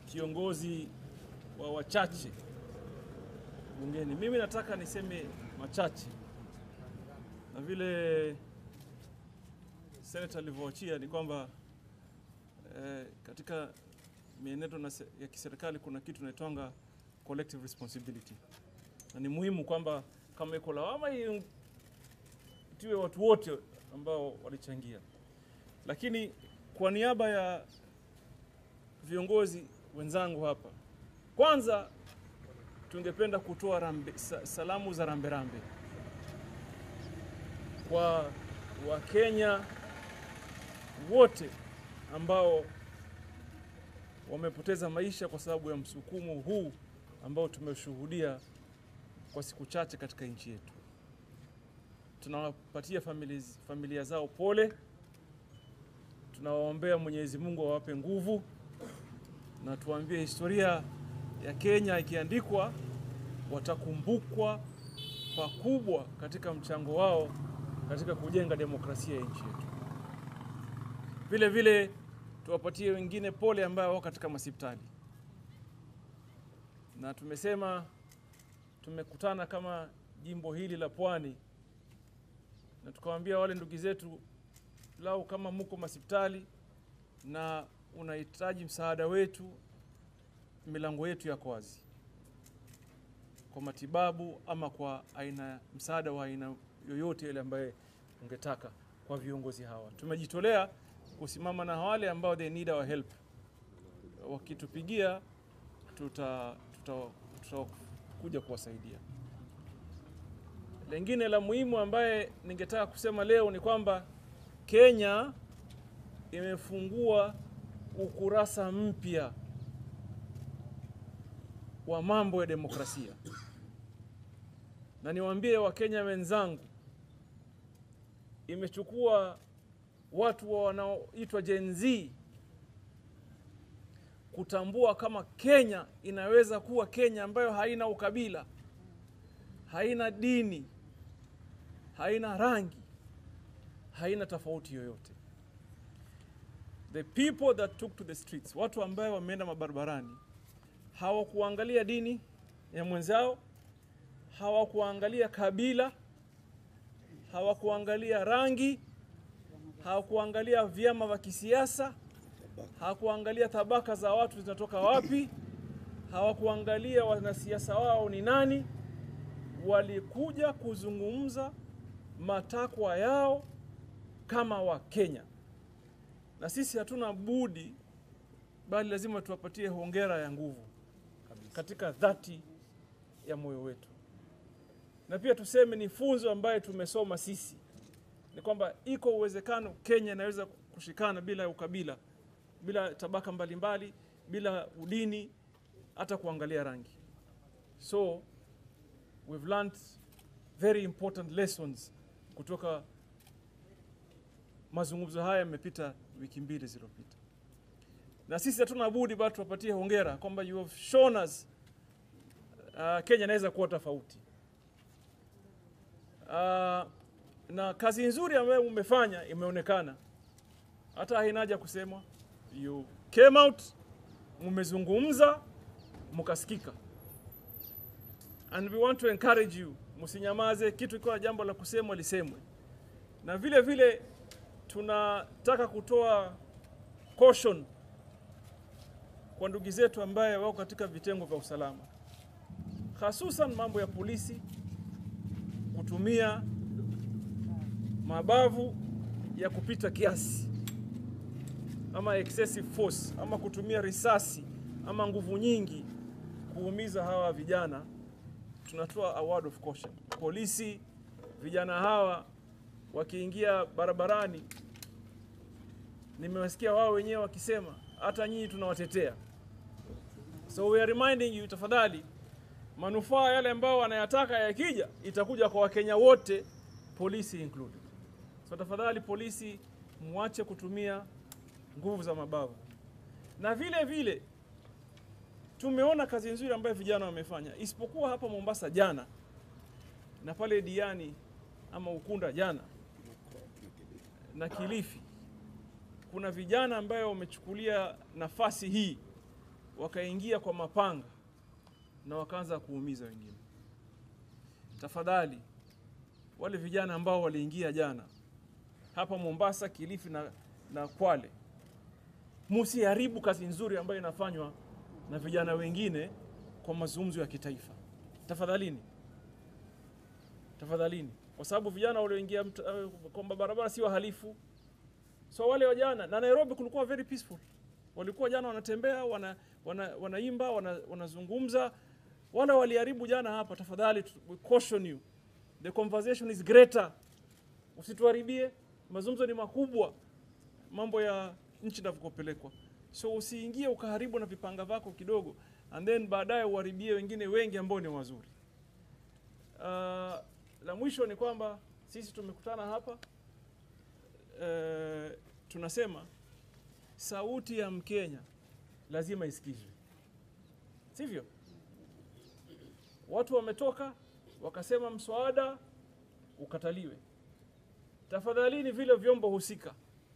kiongozi wa wachache bungeni. Mimi nataka niseme machache, na vile seneta alivyoachia ni kwamba eh, katika mienendo na se- ya kiserikali kuna kitu inaitwanga collective responsibility, na ni muhimu kwamba kama iko lawama i- itiwe watu wote ambao walichangia, lakini kwa niaba ya viongozi wenzangu hapa, kwanza tungependa kutoa rambe, sa, salamu za ramberambe kwa Wakenya wote ambao wamepoteza maisha kwa sababu ya msukumo huu ambao tumeshuhudia kwa siku chache katika nchi yetu. Tunawapatia familia, familia zao pole, tunawaombea Mwenyezi Mungu awape nguvu, na tuambie historia ya Kenya ikiandikwa, watakumbukwa pakubwa katika mchango wao katika kujenga demokrasia ya nchi yetu. Vile vile tuwapatie wengine pole ambao wako katika masipitali, na tumesema tumekutana kama jimbo hili la Pwani na tukawaambia wale ndugu zetu, lau kama muko masipitali na unahitaji msaada wetu, milango yetu yako wazi kwa matibabu ama kwa aina msaada wa aina yoyote ile ambaye ungetaka kwa viongozi hawa. Tumejitolea kusimama na wale ambao they need our help. Wakitupigia tuta tutakuja tuta kuwasaidia. Lengine la muhimu ambaye ningetaka kusema leo ni kwamba Kenya imefungua ukurasa mpya wa mambo ya demokrasia, na niwaambie Wakenya wenzangu, imechukua watu wa wanaoitwa Gen Z kutambua kama Kenya inaweza kuwa Kenya ambayo haina ukabila, haina dini, haina rangi, haina tofauti yoyote. The people that took to the streets, watu ambayo wameenda mabarabarani, hawakuangalia dini ya mwenzao, hawakuangalia kabila, hawakuangalia rangi, hawakuangalia vyama vya kisiasa, hawakuangalia tabaka za watu zinatoka wapi, hawakuangalia wanasiasa wao ni nani. Walikuja kuzungumza matakwa yao kama Wakenya, na sisi hatuna budi bali lazima tuwapatie hongera ya nguvu katika dhati ya moyo wetu, na pia tuseme ni funzo ambaye tumesoma sisi ni kwamba iko uwezekano Kenya inaweza kushikana bila ukabila, bila tabaka mbalimbali mbali, bila udini, hata kuangalia rangi. So we've learned very important lessons kutoka mazungumzo haya yamepita wiki mbili zilizopita, na sisi hatuna budi bado tuwapatie hongera kwamba you have shown us uh, Kenya inaweza kuwa tofauti uh, na kazi nzuri ambayo umefanya imeonekana, hata haina haja kusemwa. You came out, mmezungumza, mkasikika, and we want to encourage you, msinyamaze. Kitu ikiwa jambo la kusemwa lisemwe, na vile vile tunataka kutoa caution kwa ndugu zetu ambaye wako katika vitengo vya usalama, hasusan mambo ya polisi kutumia mabavu ya kupita kiasi ama excessive force ama kutumia risasi ama nguvu nyingi kuumiza hawa vijana. Tunatoa a word of caution. Polisi, vijana hawa wakiingia barabarani, nimewasikia wao wenyewe wakisema hata nyinyi tunawatetea. So we are reminding you, tafadhali, manufaa yale ambao wanayataka yakija, itakuja kwa Wakenya wote, polisi included. So tafadhali polisi, muache kutumia nguvu za mabavu. Na vile vile tumeona kazi nzuri ambayo vijana wamefanya, isipokuwa hapa Mombasa jana na pale Diani ama Ukunda jana na Kilifi, kuna vijana ambayo wamechukulia nafasi hii wakaingia kwa mapanga na wakaanza kuumiza wengine. Tafadhali wale vijana ambao waliingia jana hapa Mombasa, Kilifi na, na Kwale, musiharibu kazi nzuri ambayo inafanywa na vijana wengine kwa mazungumzo ya kitaifa. Tafadhalini, tafadhalini, kwa sababu vijana walioingia mt- eh, kwa barabara si wahalifu. So wale wa jana na Nairobi kulikuwa very peaceful, walikuwa jana wanatembea, wana, wana, wanaimba, wana, wanazungumza. Wale waliharibu jana hapa, tafadhali, tu- we caution you, the conversation is greater. Usituharibie, mazungumzo ni makubwa, mambo ya nchi inavyopelekwa. So usiingie ukaharibu na vipanga vako kidogo, and then baadaye uharibie wengine wengi ambao ni wazuri. Uh, la mwisho ni kwamba sisi tumekutana hapa uh, tunasema sauti ya Mkenya lazima isikizwe, sivyo? Watu wametoka wakasema mswada ukataliwe. Tafadhalini, vile vyombo husika,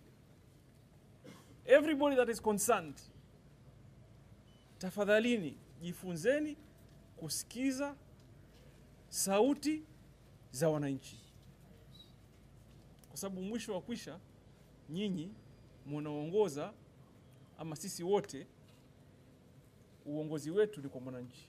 everybody that is concerned, tafadhalini jifunzeni kusikiza sauti za wananchi, kwa sababu mwisho wa kwisha nyinyi munaongoza, ama sisi wote, uongozi wetu ni kwa mwananchi.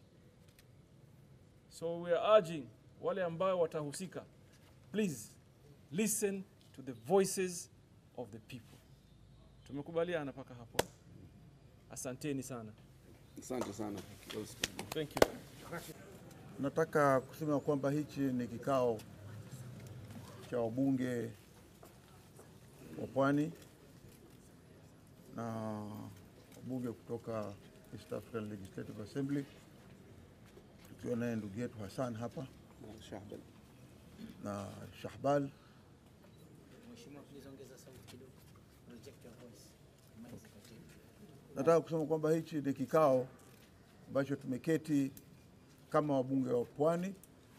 So we are urging wale ambao watahusika, please listen to the voices of the people. Tumekubaliana mpaka hapo. Asanteni sana. Asante sana. Thank you. Nataka kusema kwamba hichi ni kikao cha wabunge wa Pwani na wabunge kutoka East African Legislative Assembly, tukiwa naye ndugu yetu Hassan hapa Shahban. na Shahbal. Mheshimiwa, please ongeza sauti kidogo. Project your voice. Mic iko chini. Nataka kusema kwamba hichi ni kikao ambacho tumeketi kama wabunge wa Pwani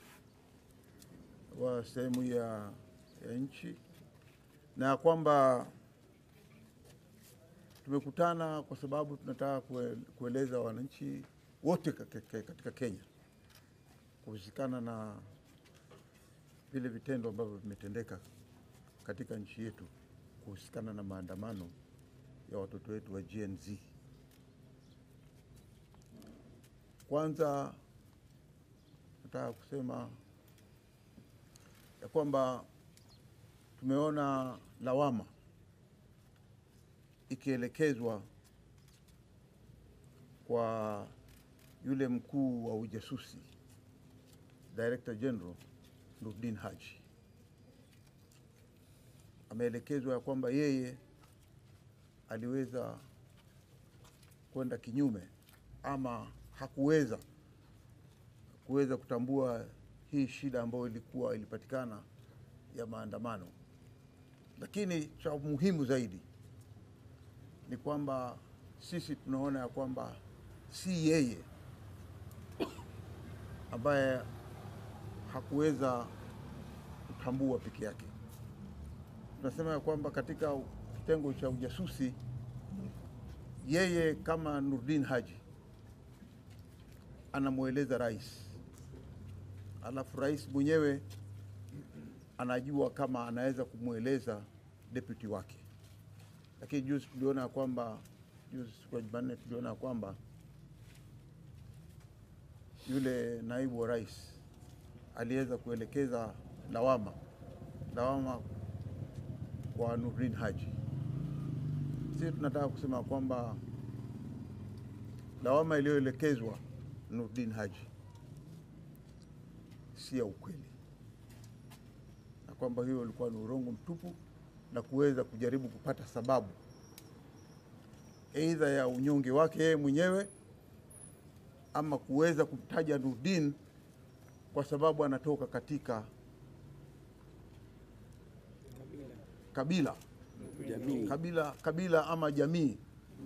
wa sehemu ya, ya nchi na ya kwamba tumekutana kwa sababu tunataka kue- kueleza wananchi wote katika katika Kenya kuhusikana na vile vitendo ambavyo vimetendeka katika nchi yetu kuhusikana na maandamano ya watoto wetu wa Gen Z. Kwanza nataka kusema ya kwamba tumeona lawama ikielekezwa kwa yule mkuu wa ujasusi Director General Nurdin Haji. Ameelekezwa ya kwamba yeye aliweza kwenda kinyume ama hakuweza kuweza kutambua hii shida ambayo ilikuwa ilipatikana ya maandamano, lakini cha muhimu zaidi ni kwamba sisi tunaona ya kwamba si yeye ambaye hakuweza kutambua peke yake. Tunasema ya kwamba katika kitengo cha ujasusi, yeye kama Nurdin Haji anamweleza rais, alafu rais mwenyewe anajua kama anaweza kumweleza deputy wake. Lakini juzi tuliona ya kwamba juzi siku ya Jumanne tuliona ya kwamba yule naibu wa rais aliweza kuelekeza lawama lawama kwa Nurdin Haji. Sisi tunataka kusema kwamba lawama iliyoelekezwa Nurdin Haji si ya ukweli, na kwamba hiyo ilikuwa ni urongo mtupu na kuweza kujaribu kupata sababu aidha ya unyonge wake yeye mwenyewe ama kuweza kumtaja Nurdin kwa sababu anatoka katika kabila Jamii. kabila kabila ama jamii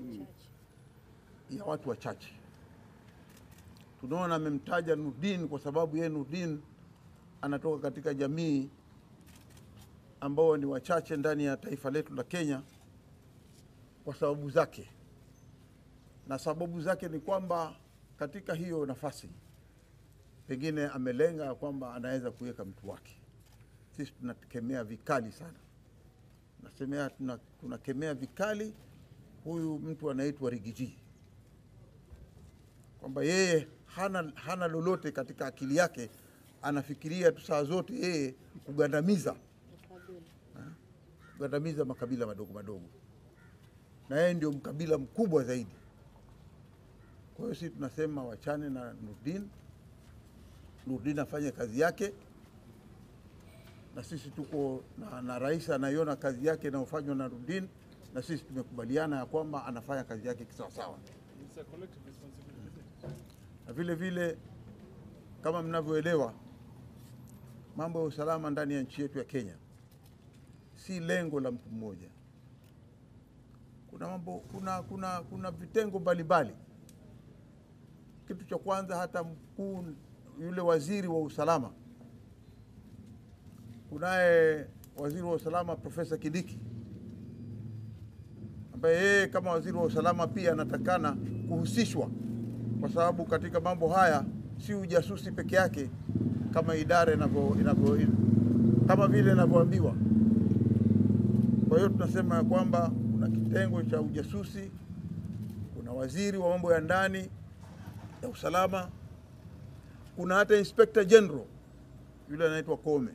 ya watu wachache. Tunaona amemtaja Nurdin kwa sababu yeye Nurdin anatoka katika jamii ambao ni wachache ndani ya taifa letu la Kenya kwa sababu zake. na sababu zake ni kwamba katika hiyo nafasi pengine amelenga ya kwamba anaweza kuweka mtu wake. Sisi tunakemea vikali sana, nasemea tuna- tunakemea vikali huyu mtu anaitwa Rigiji, kwamba yeye hana, hana lolote katika akili yake, anafikiria tu saa zote yeye kugandamiza Ha? kugandamiza makabila madogo madogo, na yeye ndio mkabila mkubwa zaidi. Kwa hiyo sisi tunasema wachane na Nurdin, Nurdin afanye kazi yake, na sisi tuko na, na rais anaiona kazi yake inayofanywa na Nurdin, na sisi tumekubaliana ya kwamba anafanya kazi yake kisawasawa. It's a collective responsibility. na vile vile kama mnavyoelewa mambo ya usalama ndani ya nchi yetu ya Kenya si lengo la mtu mmoja. Kuna mambo, kuna, kuna, kuna vitengo mbalimbali. Kitu cha kwanza, hata mkuu yule waziri wa usalama, kunaye waziri wa usalama Profesa Kidiki ambaye yeye kama waziri wa usalama pia anatakana kuhusishwa kwa sababu katika mambo haya si ujasusi peke yake kama idara inavyo inavyo kama vile inavyoambiwa. Kwa hiyo tunasema ya kwamba kuna kitengo cha ujasusi, kuna waziri wa mambo ya ndani ya usalama, kuna hata inspector general yule anaitwa Kome.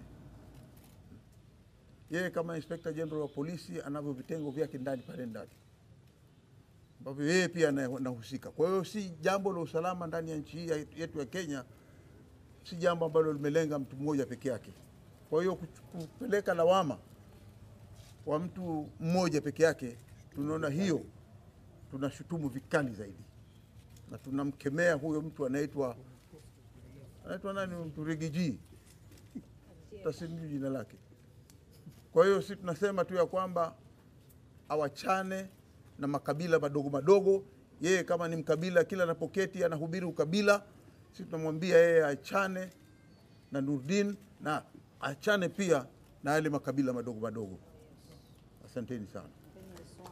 Yeye kama inspector general wa polisi anavyo vitengo vyake ndani pale ndani ambavyo yeye pia ana- anahusika. Kwa hiyo si jambo la usalama ndani ya nchi hii ya- yetu ya Kenya, si jambo ambalo limelenga mtu mmoja peke yake. Kwa hiyo kuch- kupeleka lawama kwa mtu mmoja peke yake, tunaona hiyo tunashutumu vikali zaidi, na tunamkemea huyo mtu anaitwa anaitwa nani, mtu Rigiji, tasimjui jina lake. Kwa hiyo si tunasema tu ya kwamba awachane na makabila madogo madogo. Yeye kama ni mkabila, kila anapoketi anahubiri ukabila. Sisi tunamwambia yeye achane na Nurdin na achane pia na yale makabila madogo madogo. Asanteni sana.